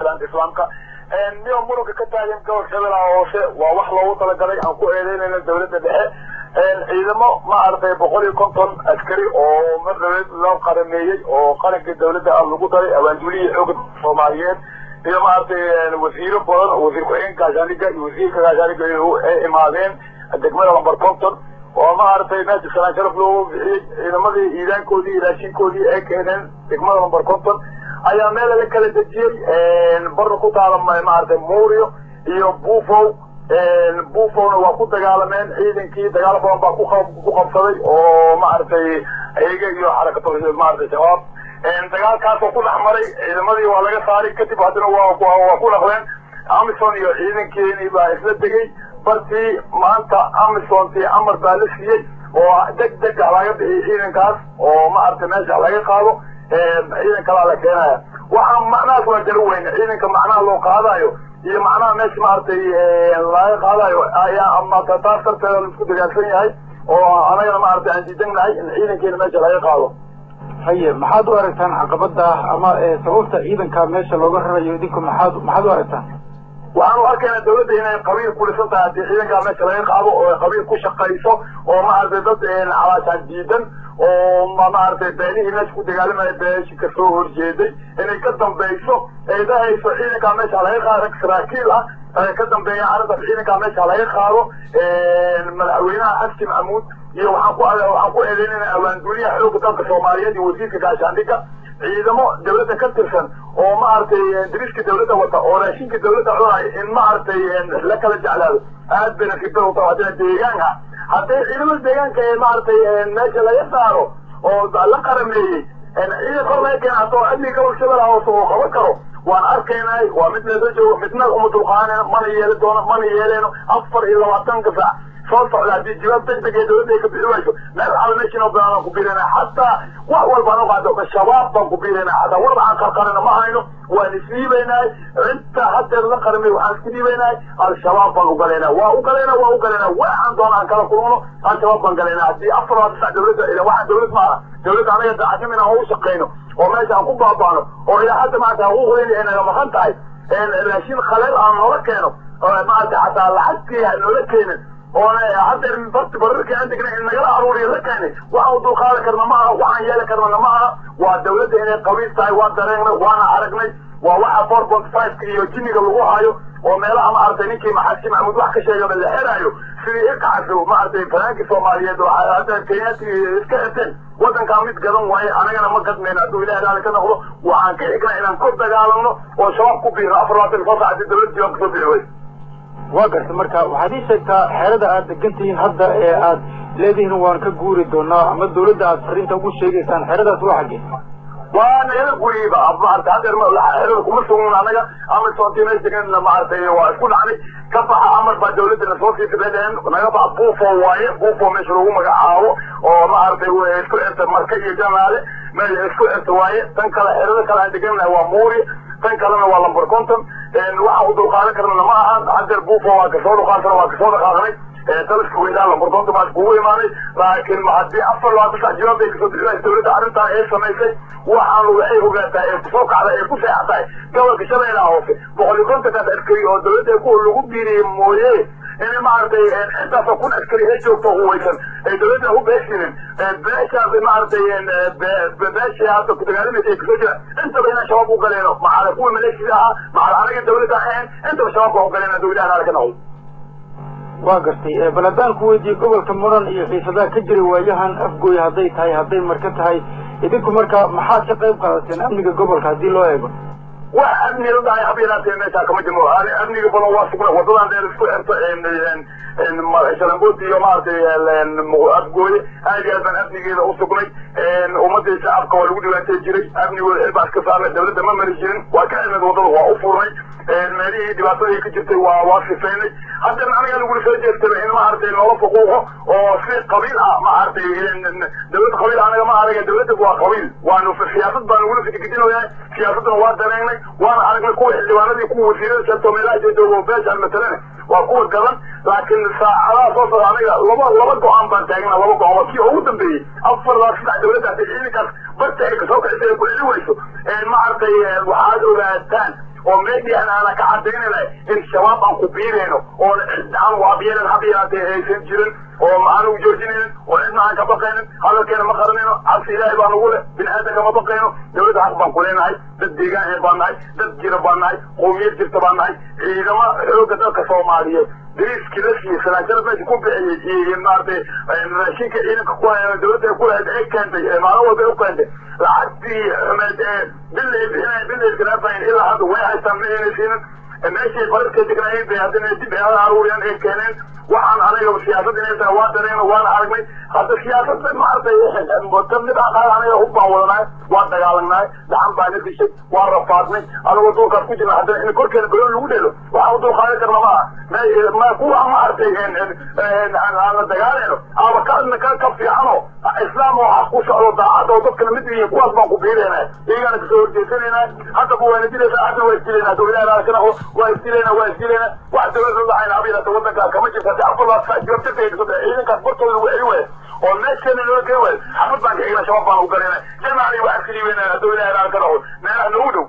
salaanta islaamka niyo muranka ka taagan gobolka shabeellaha hoose waa wax loogu talagalay aan ku eedeynayna dawladda dhexe ciidamo ma aragtay boqol iyo konton askari oo mar dawlad loo qarameeyey oo qaranka dawladda ah lagu daray abaanduulihii xooga soomaaliyeed iyo maaragtay wasiiro badan wasiir ku-xigeenka gaashaaniga iyo wasiirka gaashaaniga ay imaadeen degmada lambar konton oo maaragtay meesha salaan sharaf loogu bixiyey ciidamadii iidaankoodii iyo raashinkoodii ay keeneen degmada lambar konton ayaa meel la kala dejiyey barna ku taala maaragtay muuriyo iyo buufow buufowna waa ku dagaalameen ciidankii dagaalo badan baa ku qabsaday oo maaragtay iyaga iyo xarakatu maaragtay shabaab dagaalkaasoo ku dhex maray ciidamadii waa laga saaray kadib haddana waa waa ku dhaqleen amison iyo ciidankeeni baa isla degay bartii maanta amisontii amar baa la siiyey oo deg deg ah laga bixiyay ciidankaas oo maaragtay meesha laga qaado ciidan kalaa la keenaya waxaa macnahaas waa jaro weyne ciidanka macnaha loo qaadayo iyo macnaha meesha maaragtay laga qaadayo ayaa ama taas darteeda laisku dagaalsan yahay oo anagana maaragtay aan diidanahay in ciidankeena meesha laga qaado haye maxaad u aragtaan caqabada ama sababta ciidanka meesha looga rarayo idinku maxaad maxaad u aragtaan waxaan u arkaynaa dawladda inay qabiil kulisan tahay haddii ciidankaa meesha laga qaado oo qabiil ku shaqayso oo maaragtay dad calaashaan diidan oo maaragtay beenihii meesha ku dagaalamaya beeshi ka soo horjeeday inay ka dambayso ay dhahayso ciidankaa meesha laga qaado rag saraakiil ah ka dambeeya arrintaas ciidankaa meesha laga qaado madaxweynaha xaski maxamuud iyo waxaan ku waxaan ku eedeynayna awaanduliyaha xooga dalka soomaaliyeed iyo wasiirka gaashaandhigga ciidamo dawladda ka tirsan oo maaragtay dariska dawladda wata oo raashinka dawladda cunaya in maaragtay la kala jeclaado aad bayna fitar u tahay haddana deegaanka hadday ciidamada deegaanka ee maaragtay meesha laga saaro oo la qarameeyey ciidan kor laga keena haddoo amniga gobolka shabeellaha hoose uu qaban karo waan arkaynay waa mid meesoo joogo midna uma dulqaanayno mana yeeli doono mana yeeleyno afar iyo labaatanka saac soo socda haddii jawaab deg deg ee dawladda ay ka bixi wayso meel xal meeshiinoo badan ku biirana xataa wax walba aan uqaado shabaab baan ku biirana xataa warba aan qarqarina ma hayno waan isdhiibaynahay inta haddeed la qaramay waxaan isku dhiibaynahay al-shabaab baan ugalayna waa ugalayna waa ugalayna waxaan doona aan kala kulmano al-shabaab baan galayna haddii afar labaatan sac dawladda ila waxaan dawlad maaha dawladda anaga daacadnimo inaan u shaqayno oo meesha aan ku baaba'no oo ilaa hadda maanta xuquuqdeeni ay naga maqan tahay raashin khaleel aan noola keeno maarata xataa lacagtii ha noola keenin oona haddeer barti bararkii aan degnay in nagala aruuriyo la keenay waxaan dulqaadan karna ma aha waxaan yeeli karnana ma aha waa dawladda inay qabiil tahay waan dareengnay waana aragnay waa waxa four point five iyo jiniga lagu hayo oo meelaha maaragtay ninkii maxaski maxamuud wax ka sheegaba la xerayo sidii iqacso maaragtay fanaankii soomaaliyeed oo hadda kenyaati iska xirteen waddankaa mid gadan waaye anagana ma gadmayno hadduu ilaah raali ka noqdo waxaan ka xignaa inaan kor dagaalamno oo shabaab ku biirno afar labaatan soo sac haddii dawladda jawaab kasoo bixi weyso waa garta marka waxaad ii sheegtaa xeerada aad degan tihiin hadda ee aad leedihiin waan ka guuri doonaa ama dawladda aad fariinta ugu sheegaysaan xeradaas waa xaggee waa nagala guriba maarata haddeer xerada kuma sugnin anaga amisontii mees degan maaragtay waa isku dhacnay ka baxa amar baa dawladda nasoo sii fidadeen naga baxa buufo waaye buufo meesha lagu magacaabo oo maaragtay isku xirta marka iyo jamaale meel isku xirta waaye tan kale xerada kale aan degannahay waa muuri tan kalena waa lambar conton waxaan u dulqaadan karnana ma ahan haddeer buufo waa kasoo dhuqaantana waa kasoo dhaqaaqnay daliska weynaa lambar conton baa iskugu imaanay laakiin haddii afar labaatan sac jawaab bay kasoo bixinaysa dawladda arrintaa ee samaysay waxaanu waxay ogaataa ee kusoo kacda ee ku seexatahay gobolka shabeellaha hoose boqol iyo kontonkaas askari oo dawladda ku lagu biiriyey mooye inay maaragtay intaasoo kun askari ee joogto huwaysan ay dawladda u beeshinin beeshaas maaragtay beeshii hadda ku dagaalamaysa ay kasoo jiraan intaba inaan shabaab u galeeno maxaala kuwa maleeshida ahaa maxaala anaga dawladda ahayn intaba shabaab baa u galeena dawlaha naala ka noqdo waa gartay bal haddaan ku weydiiye gobolka muran iyo xiisadaha ka jira waayahan afgooy hadday tahay hadday marka tahay idinku marka maxaad ka qayb qaadateen amniga gobolka haddii loo eego wax amni la dhahay hab yaraatee meeshaa kama jirno amniga badan waa sugna wadadan dheer isku xirta shalambood iyo maaragtay afgooye aad iyo aad baan amnigeeda u sugnay ummadii shacabka waa lagu dhibaatay jiray amnigooda xil baa iska saarnay dawladda ma mari jirin waa ka cilmid wadada waa u furnay meelihii dhibaatadii ka jirtay waa waa sifaynay haddana aniga lagula soo jeestaba in maaragtay loola fuquuqo oo si qabiil ah maaragtay dawlad qabiil anaga ma araga dawladda waa qabiil waanu siyaasad baa nagula fikidinoyahay siyaasaddana waa dareengnay waana aragnay kuwa xildhibaanadii kuwa wasiirada sheegto meelaha joogo beeshaan matalane waa kuwa gadan laakiin saacadaha soo socda aniga laba laba go-aan baan taagnaa laba go-aan waa kii ugu dambeeyey afar laa saddex dawladda haddii ciidankaas barta ay kasoo kacisay ay ku celi weyso maaragtay waxaad ogaataan oo meedian aana ka cadaynayna in shabaab aan ku biirayno oon aan waabiyeelen hab yaraatee aysan jirin oo aan u joojinaynin oo cidna aan ka baqaynin hadalkeena ma qaranayno cabsi ilaahay baan ugu leh bini aadanka ma baqayno dawladda xaq baan ku leenahay dad deegaan ee baan nahay dad jira baan nahay qowmiyad jirta baan nahay ciidamo xooga dalka soomaaliyeed dariiskii la siiyey salaajada meesha ku bixiyey iyo maaragtay raashinka ciidanka ku dawladda ku lahayd ay keentay maalin walba ay u keentay lacagtii xumeed ee bilay bixinay bilay garaafayn ilaa hadda way haystaan ma ayna siinin meeshay bararka degnaayeen bay haddana dib ay aruuriyaan ay keeneen waxaan anaga siyaasad inay tahay waa dareen waan aragnay hadda siyaasada maaragtay kamid ah qaar anaga hub baan wadanahay waan dagaalannahay gacan baan na dishay waan rafaadnay anagoo dulkaas ku jirna haddana in korkeena baloon lagu dhelo waxaan u dulqaadan karna maaha ma kuwa maaragtay aan la dagaalayno ama ka ka ka fiicano islaam oo xaq ku socdo daacad oo dadkana mid yihiin kuwaas baan ku biirayna iyagana kasoo horjeesanayna haddaba waana dilaysa hadda waa isdilayna dowladaha ka naqo waa isdilayna waa isdilayna wax dowlada dhacayna abiyata wadanka kama jirta hadii afurlaas jirabtirta ciidankaas bartooda lagu celi waaya oo meesheena loola gey waaya xafad baan ka egna shabaab baan u galayna jamaali waa iska dhiibayna dowladaha ka naqo meelaha nagu dhow